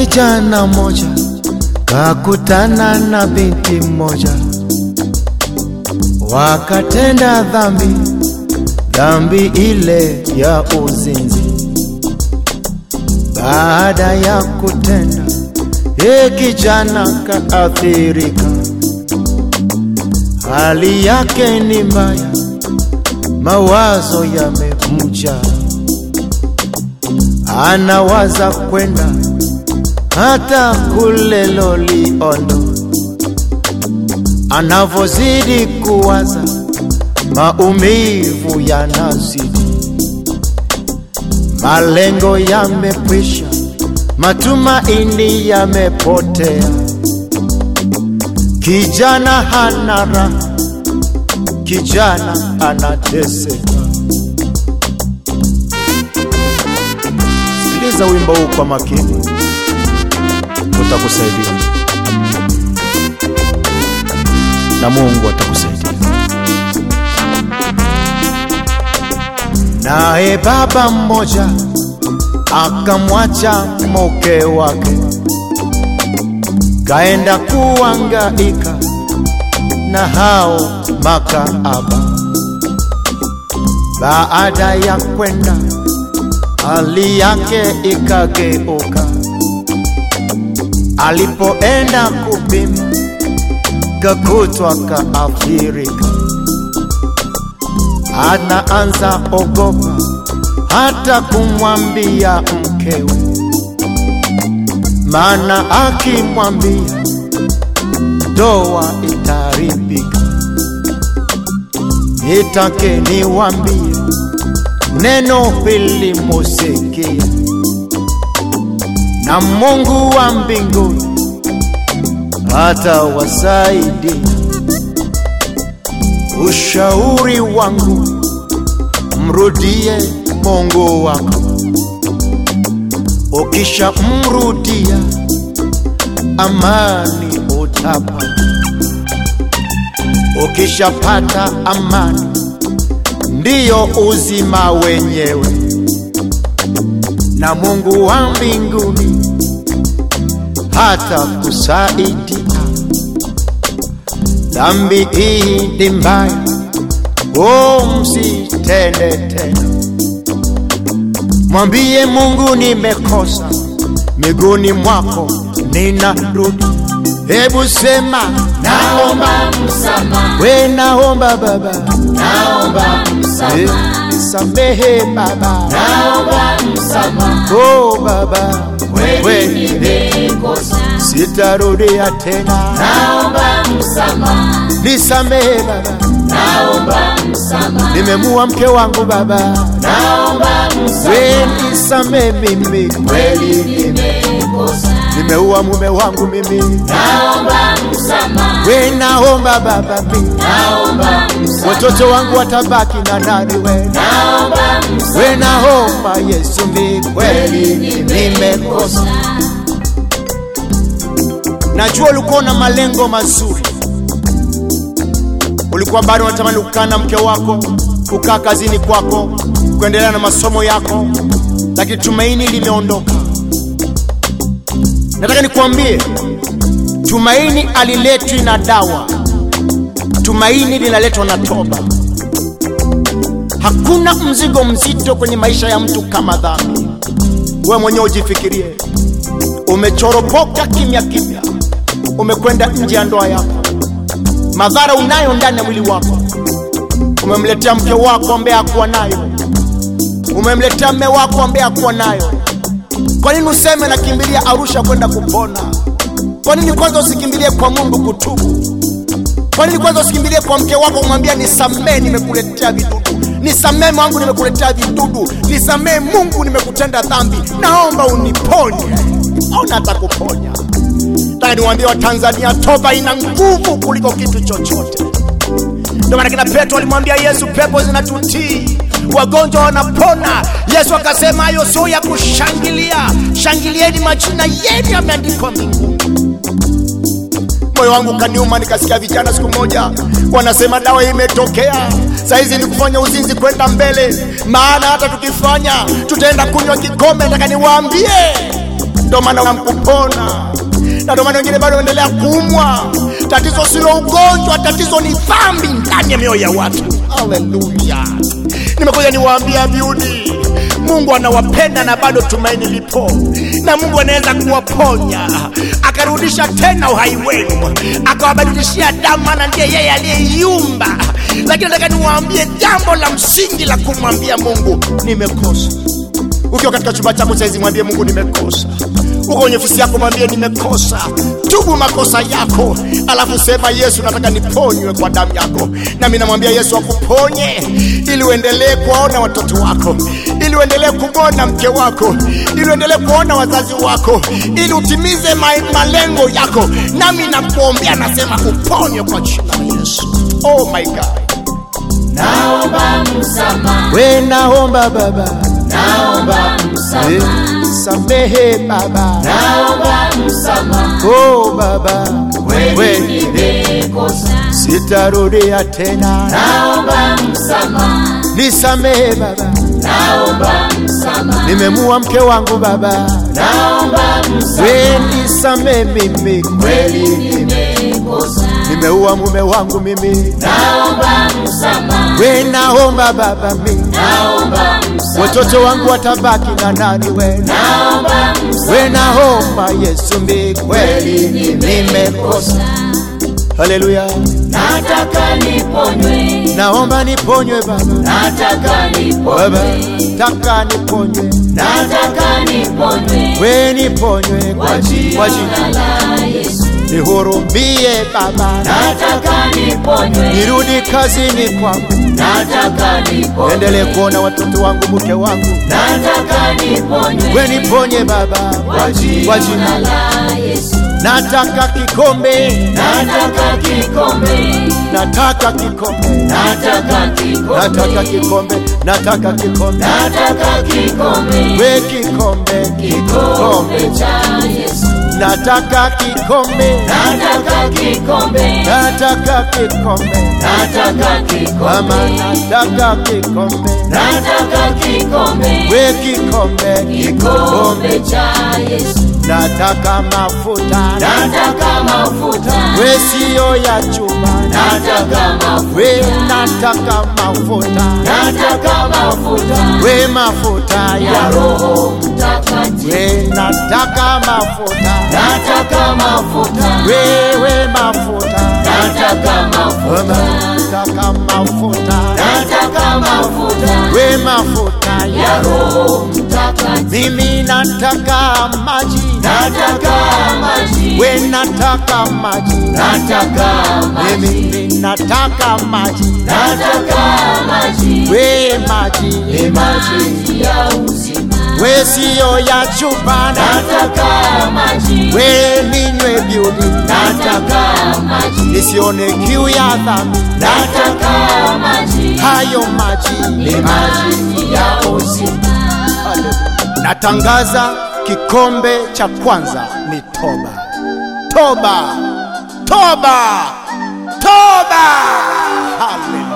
kijana moja kakutana na binti mmoja, wakatenda dhambi, dhambi ile ya uzinzi. Baada ya kutenda, ye kijana kaathirika, hali yake ni mbaya, mawazo yamemjaa, anawaza kwenda hata kule Loliondo. Anavozidi kuwaza, maumivu yanazidi, malengo yamekwisha, matumaini yamepotea. Kijana hana raha, kijana anateseka. Sikiliza wimbo huu kwa makini utakusaidia na Mungu atakusaidia. Naye baba mmoja akamwacha mke wake, kaenda kuangaika na hao makaaba. Baada ya kwenda, hali yake ikageuka alipoenda kupima kakutwa kaathirika, anaanza ogopa hata kumwambia mkewe, maana akimwambia ndoa itaharibika. Nitake niwambie neno hili musikia na Mungu wa mbinguni atawasaidia. Ushauri wangu mrudie Mungu wako, ukisha mrudia amani utapata. Ukishapata amani ndiyo uzima wenyewe na Mungu wa mbinguni hata kusaidia. Dhambi hii ni mbaya, oh, msitende tena. Mwambie Mungu nimekosa, miguuni mwako ninarudi. Hebu sema Naomba msamaha, we, naomba Baba, naomba msamaha, Eh, samehe Baba, naomba msamaha, oh Baba, kweli we nimekosa. sitarudia tena, Naomba msamaha, nisamehe Baba, naomba msamaha, nimemua mke wangu Baba, naomba we msamaha, nisamehe mimi, kweli nimekosa. nimeua mume wangu mimi, Naomba msamaha, we naomba Baba, mimi naomba msamaha, watoto wangu watabaki na nani? We naomba we msamaha, naomba Yesu, mi kweli nimekosa. Najua ulikuwa na malengo mazuri, ulikuwa bado unatamani kukaa na mke wako, kukaa kazini kwako, kuendelea na masomo yako, lakini tumaini limeondoka. Nataka nikuambie, tumaini aliletwi na dawa, tumaini linaletwa na toba. Hakuna mzigo mzito kwenye maisha ya mtu kama dhambi. Wewe mwenyewe ujifikirie, umechoropoka kimya kimya, umekwenda nje ya ndoa yako, madhara unayo ndani ya mwili wako. Umemletea mke wako ambaye hakuwa nayo, umemletea mme wako ambaye hakuwa nayo. Kwa nini useme nakimbilia Arusha kwenda kupona? Kwa nini kwanza usikimbilie kwa Mungu kutubu? Kwa nini kwanza usikimbilie kwa mke wako kumwambia nisamee, nimekuletea vidudu, nisamee wangu, nimekuletea vidudu, nisamee Mungu, nimekutenda dhambi, naomba uniponye. Ona atakuponya. Nataka niwaambie Watanzania, toba ina nguvu kuliko kitu chochote. Ndio maana kina Petro alimwambia Yesu, pepo zinatutii, wagonjwa wanapona. Yesu akasema hayo sio ya kushangilia, shangilieni, majina yenu yameandikwa mbinguni. Moyo wangu kaniuma, nikasikia vijana siku moja wanasema dawa imetokea, saizi ni kufanya uzinzi kwenda mbele, maana hata tukifanya tutaenda kunywa kikombe. Nataka niwaambie ndio maana hamkupona, na ndio maana wengine bado wanaendelea kuumwa. Tatizo silo ugonjwa, tatizo ni dhambi ndani ya mioyo ya watu. Haleluya! Nimekuja niwaambia biudi, Mungu anawapenda na bado tumaini lipo, na Mungu anaweza kuwaponya akarudisha tena uhai wenu, akawabadilishia damu, maana ndiye yeye aliyeiumba. Lakini nataka niwaambie jambo la msingi la kumwambia Mungu, nimekosa. Ukiwa katika chumba chako saizi, mwambie Mungu nimekosa. Uko kwenye ofisi yako, mwambie nimekosa. Tubu makosa yako, alafu sema Yesu, nataka niponywe kwa damu yako. Nami namwambia Yesu akuponye, ili uendelee kuwaona watoto wako, ili uendelee kumwona mke wako, ili uendelee kuona wazazi wako, ili utimize ma malengo yako. Nami nakuombea, nasema uponywe kwa jina la Yesu. Oh my God, naomba msamaha, we naomba Baba, naomba msamaha, samehe Baba, naomba msamaha, oh Baba, kweli nimekosa, sitarudia tena, naomba msamaha, nisamehe Baba, naomba msamaha, nimemua mke wangu Baba, naomba msamaha, we nisamehe mimi, kweli nimekosa, nimeua mume wangu mimi, naomba msamaha, we naomba Baba mimi, naomba msamaha, watoto wangu watabaki na nani? We naomba msamaha, we naomba Yesu mimi, kweli nimekosa. Haleluya, nataka niponywe, naomba niponywe Baba, nataka Baba, niponywe, taka niponywe, nataka niponywe we niponywe kwa kwa ji- kwa jina jina la Yesu, nihurumie Baba, nataka niponywe, nirudi kazini kwangu, nataka niponywe, endelee kuona watoto wangu, mke wangu, nataka niponywe we niponye Baba, kwa kwa jina jina la Yesu, nataka kikombe, nataka kikombe, nataka kikombe, nataka nataka kikombe, kikombe, nataka kikombe, nataka kikombe, we kikombe, kikombe cha Yesu, nataka kikombe, nataka kikombe, nataka kikombe, nataka mama, kikombe, nataka kikombe, nataka kikombe, we kikombe, kikombe cha Yesu, nataka mafuta, nataka mafuta, we sio ya chuma, nataka mafuta, we nataka mafuta, nataka mafuta we mafuta ya ya Roho Mtakatifu, we nataka mafuta, nataka mafuta, wewe mafuta, nataka mafuta, nataka mafuta, nataka mafuta we mafuta ya ya Roho Mtakatifu, mimi nataka maji, nataka maji, we nataka maji, nataka maji, mimi nataka maji, nataka maji, we maji, ni maji ya uzima, we sio ya chupa, nataka maji, we ninywe beauty, nataka maji, nisione kiu ya dhambi, nataka maji, hayo maji ni maji ya uzima. Natangaza kikombe cha kwanza ni toba, toba, toba, toba. Haleluya.